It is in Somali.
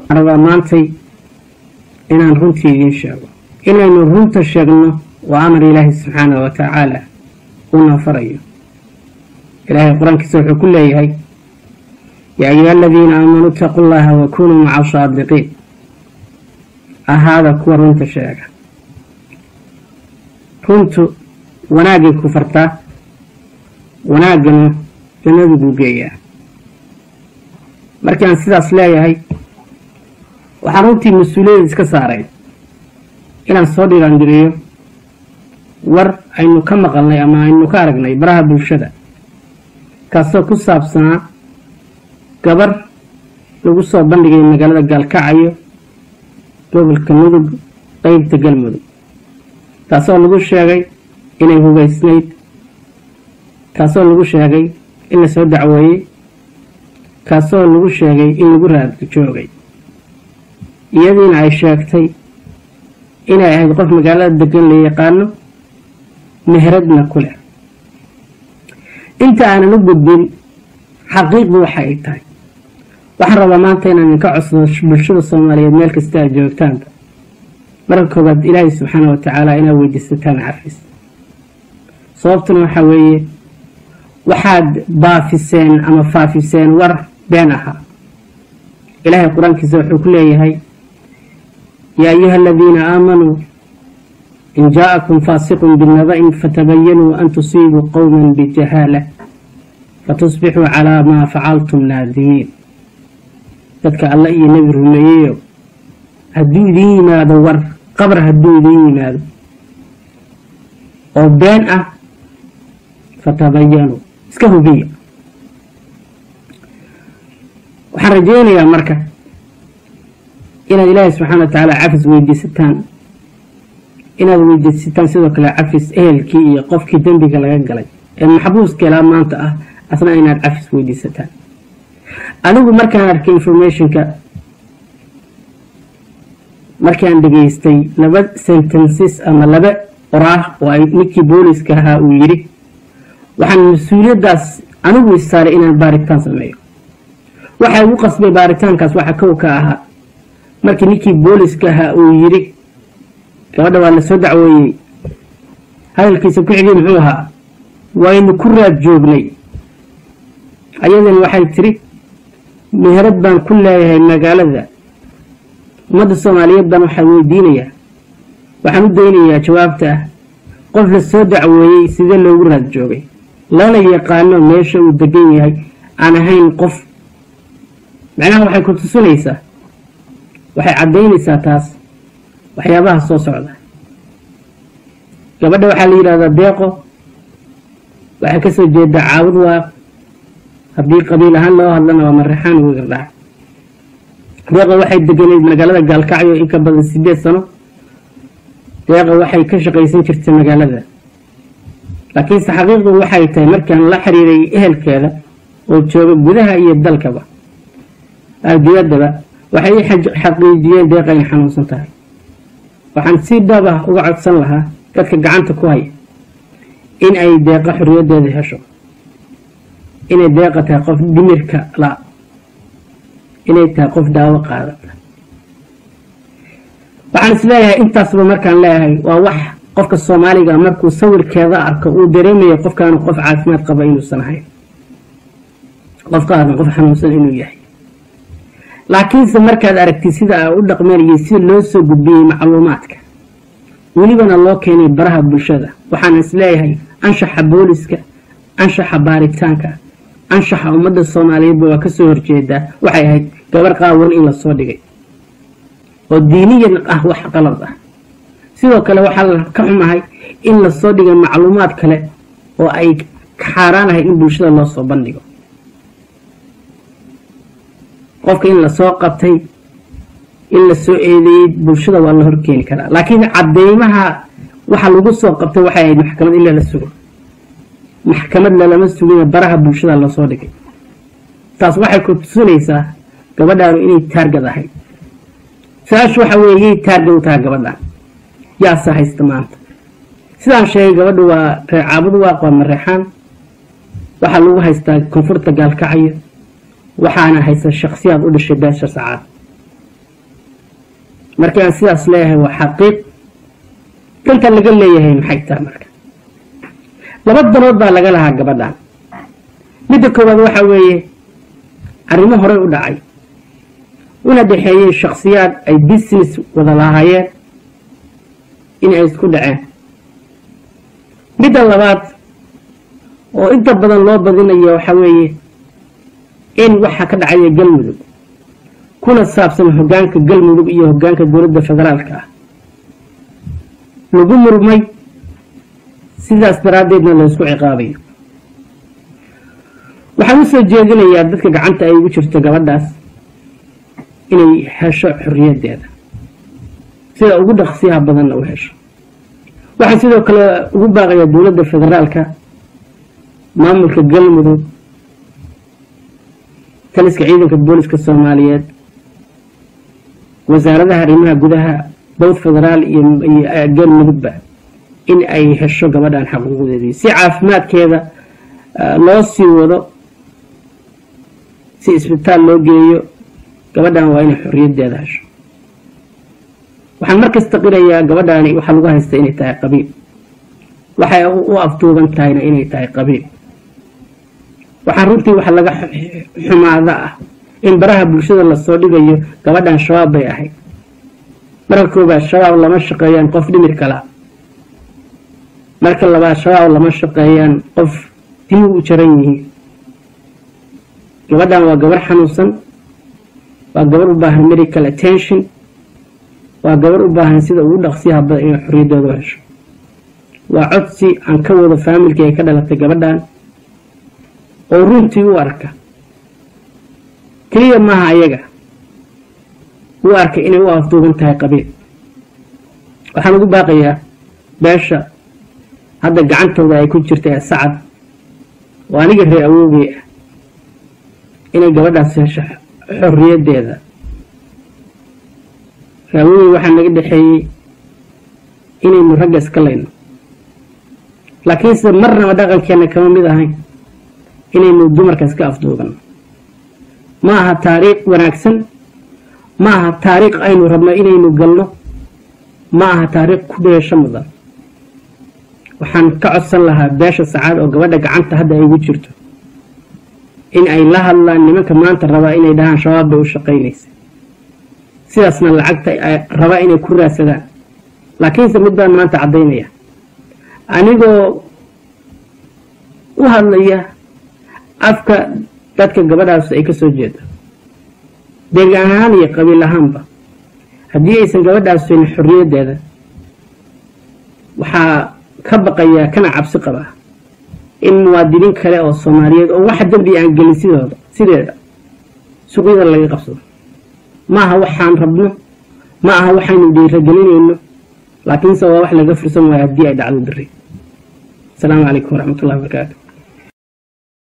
rabaa maantay inaan runtii idiin sheego inaynu runta sheegno waa amar ilaahi subxaanahu wa tacaala uuna farayo ilaahay qur-aankiisa wuxuu ku leeyahay yaa ayuha aladiina aamanuu itaquu llaha wa kunuu maca saadiqiin ahaada kuwa runta sheega runtu wanaagay ku fartaa wanaaggana jannadu buu geeyaa markii aan sidaas leeyahay waxaan runtii mas-uuliyada iska saaray inaan soo dhiiraangeliyo war aynu ka maqalnay ama aynu ka aragnay baraha bulshada kaasoo ku saabsanaa gabar lagu soo bandhigay magaalada gaalkacayo gobolka mudug qeybta galmudug taasoo lagu sheegay inay hubaysnayd kaasoo lagu sheegay in la soo dacweeyey kaasoo lagu sheegay in lagu raadka joogay iyadiina ay sheegtay inay ahayd qof magaalada degan la yaqaano mehradna ku leh inta aanan u gudbin xaqiiqdu waxa ay tahay waxaan rabaa maanta inaan idinka codsado bulshada soomaaliyeed meel kasta aad joogtaanba marka koobaad ilaahay subxaana wa tacaala inaad weydiisataan cafis sababtuna waxaa weeye waxaad baafiseen ama faafiseen war been ahaa ilaahay qur-aankiisa wuxuu ku leeyahay yaa ayuha aladiina aamanuu in jaa'akum faasiqun binaba'in fatabayanuu an tusiibuu qowman bijahaala fatusbixuu calaa maa facaltum naadimiin dadka alla iyo nebi rumeeyeyo hadduu idiin yimaado war qabar hadduu idiin yimaado oo been ah fatabayanuu iska hubiya waxaan rajaynayaa marka inaad ilaahay subxaana wa tacaala cafis weydiisataan inaad weydiisataan sidoo kale cafis ehelkii iyo qofkii dembiga laga galay ee maxbuuska ilaa maanta ah asna inaad cafis weydiisataan anigu markaan arkay informationka markaan dhegaystay laba sentences ama laba qoraah oo ay ninkii booliska ahaa uu yidhi waxaan mas-uuliyaddaas anigu isaaray inaan baaritaan sameeyo waxa igu qasbay baaritaankaas waxa kow ka ahaa markii ninkii booliska ahaa uu yidhi gabadha waa la soo dacweeyey hadalkiisa ku xigay muxuu ahaa waynu ku raad joognay ayadani waxay tiri meherad baan ku leeyahay magaalada ummadda soomaaliyeed baan waxaa weydiinayaa waxaan u daynayaa jawaabta ah qof la soo dacweeyey sidee loogu raad joogay lana yaqaano meesha uu degan yahay aan ahayn qof macnaha waxay ku tusinaysaa waxay caddaynaysaa taas waxyaabaha soo socda gabadha waxaa la yidhahdaa deeqo waxay ka soo jeedaa caawud waa haddii qabiil ahaan loo hadlana waa marexaan wigardhac deeqa waxay deganayd magaalada gaalkacyo in ka badan sideed sano deeqa waxay ka shaqaysan jirtay magaalada laakiinse xaqiiqdu waxay tahay markaan la xiriiray ehelkeeda oo jooga gudaha iyo dalkaba dibaddaba waxay i xaqiijiyeen deeqa in xanuunsan tahay waxaan si dhab ah uga codsan lahaa dadka gacanta ku haya in ay deeqa xorriyaddeeda hesho inay deeqa tahay qof dhimirka la inay tahay qof daawo qaadata waxaan is leeyahay intaasba markaan leeyahay waa wax qofka soomaaliga markuu sawirkeeda arko uu dareemayo qofkaanu qof caafimaad qaba inuusan ahayn qofkaanu qof xanuunsan inuu yahay laakiinse markaad aragtid sida ay u dhaqmeenayay sida loo soo gudbiyey macluumaadka welibana loo keenay baraha bulshada waxaan is leeyahay anshaxa booliska anshaxa baaritaanka anshaxa ummadda soomaaliyeedba waa kasoo horjeedaa waxay ahayd gabar qaawan in lasoo dhigay oo diiniyan ah wax qalad ah sidoo kale waxaa ka xumahay in lasoo dhigay macluumaad kale oo ay xaaraanahay in bulshada loo soo bandhigo qofka in lasoo qabtay in lasoo eedeeyey bulshada waa la horkeeni karaa laakiin cadeymaha waxa lagu soo qabtay waxay ahayd maxkamad in lala sugo maxkamad lalama sugina baraha bulshada lasoo dhigay taas waxay ku tusinaysaa gabadhaanu inay taargad ahayd su-aashu waxa weeye yay taargad u tahay gabadhaan yaase haysta maanta sidaan sheegay gabadhu waa reecaabud waaq waa mareexaan waxaa lagu haystaa koonfurta gaalkacyo waxaana haysta shaksiyaad u dhashay beesha sacaad markaan sidaas leeyahay waa xaqiiq danta laga leeyahay maxay taha marka laba danood baa laga lahaa gabadhan midda koowaad waxa weeye arrimo horey u dhacay una dhexeeyey shakhsiyaad ay business wada lahaayeen in ay isku dhaceen midda labaad oo inta badan loo badinayo waxa weeye in waxa ka dhacaya galmudug kuna saabsan hoggaanka galmudug iyo hoggaanka dowladda federaalka ah lagu murmay sidaas daraaddeedna laysku ciqaabayo waxaan u soo jeedinayaa dadka gacanta ay ugu jirto gabadhaas inay hesho xorriyaddeeda sida ugu dhaqsiyaha badanna u hesho waxaan sidoo kale ugu baaqayaa dowladda federaalka maamulka galmudug taliska ciidanka booliska soomaaliyeed wasaaradaha arrimaha gudaha bowd federaal iyo galmudugba in ay hesho gabadhan xaquuqdeedii si caafimaadkeeda loo sii wado si isbitaal loo geeyo gabadhan waa inay xorriyaddeeda hesho waxaan markasta qirayaa gabadhaani waxaa lagu haysta inay tahay qabiil waxay u afduuban tahayna inay tahay qabiil waxaa runtii waxa laga xumaada ah in baraha bulshada lasoo dhigayo gabadhan shabaab bay ahayd marka koobaad shabaab lama shaqeeyaan qof dhimir kala marka labaad shabaab lama shaqeeyaan qof dimi u jaran yihiin gabadhan waa gabar xanuunsan waa gabar u baahan medical attention waa gabar u baahan sida ugu dhaqsiyaha badan inay xorriyaddooda u hesho waa codsi aan ka wado faamilkii ay ka dhalatay gabadhan oo runtii u arka keliya maaha ayaga u arka inay u afduuban tahay qabiil waxaan ugu baaqayaa beesha hadda gacantooda ay ku jirta ee sacad oo aniga ree awoogay ah inay gabadhaas hesho xorriyaddeeda ree awoogay waxaa naga dhexeeyey inaynu ragga iska layno laakiinse marnaba dhaqankeenna kama mid ahayn inaynu dumarka iska afduubanno ma aha taariikh wanaagsan ma aha taariikh aynu rabno inaynu galno ma aha taariikh ku dheesho mudan waxaan ka codsan lahaa beesha sacaad oo gabadha gacanta hadda ay ugu jirto in ay la hadlaan nimanka maanta rabaa inay dhahaan shabaab bay u shaqaynaysa sidaasna lacagta rabaa inay ku raadsadaan laakiinse mid baan maanta caddaynaya anigoo u hadlaya afka dadka gabadhaas ay ka soo jeedo deegaan ahaan iyo qabiil ahaanba haddii aysan gabadhaas haynin xorriyaddeeda waxaa ka baqayaa kana cabsi qabaa in muwaadiniin kale oo soomaaliyeed oo wax dembi aan gelin sidooda sideeda suuqyada laga qabsado ma aha waxaan rabno ma aha waxaynu dhiiragelinayno laakiinse waa wax laga fursan waayo haddii ay dhacdo biri asalaamu calaykum waraxmatullahi wabarakaatu